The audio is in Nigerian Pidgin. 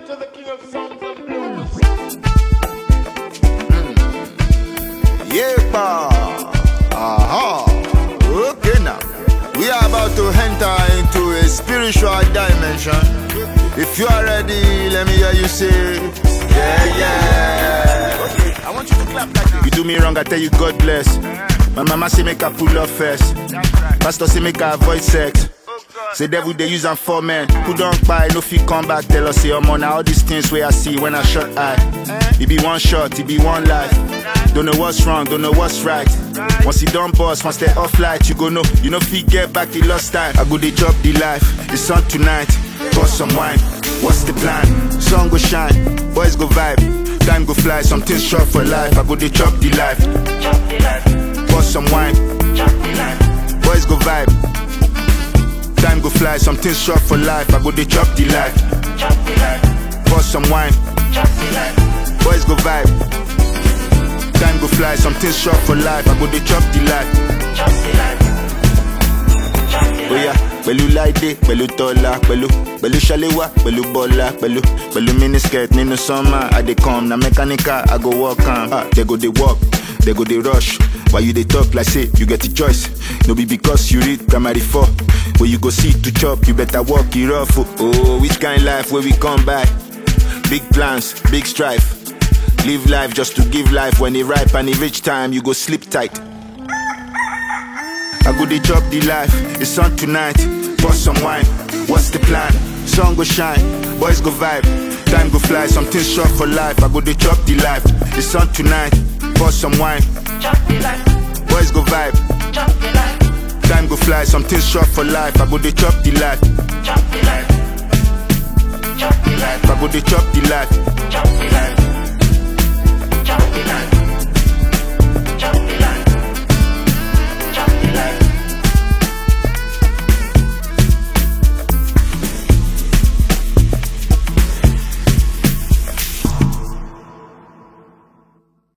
to the king of songs and blues. Yeah, pa. Aha. Okay now. We are about to enter into a spiritual dimension. If you are ready, let me hear you say, Yeah, yeah. Okay, I want you to clap like this. You do me wrong, I tell you God bless. My mama say make I pull up first. Pastor say make I avoid sex. Say devil they use am for men who don't buy no fit come back tell us say omo na all these things where I see when I shut eye. It be one shot, it be one life. Don't know what's wrong, don't know what's right. Once you done boss, once they off light, you go know you know fit get back the lost time. I go they drop the life, it's on tonight. Bust some wine, what's the plan? Sun go shine, boys go vibe, time go fly, something short for life. I go they chop the life, bust some wine, boys go vibe. Time go fly, something short for life. I go they chop the life. Pour some wine. Boys go vibe. Time go fly, something short for life. I go they chop the life. Oh yeah, pẹ̀lú láìdé, pẹ̀lú tọ́lá, pẹ̀lú pẹ̀lú ṣaléwá, pẹ̀lú bọ́lá, pẹ̀lú pẹ̀lú miniskirt nínú summer. I dey come, na mechanical, I go work am. Ah, they go dey work, they go dey rush. Why you dey talk like say you get a choice? No be because you read primary four. Where you go see to chop, you better walk it rough. Oh, oh which kind life where we come by? Big plans, big strife. Live life just to give life. When it ripe and it reach time, you go sleep tight. I go dey chop the life. It's on tonight. Pour some wine. What's the plan? Sun go shine. Boys go vibe. Time go fly. Something short for life. I go dey chop the life. It's on tonight. Pour some wine. Boys go vibe. Time go fly. Something short for life. I go dey chop the life. I go dey chop the life.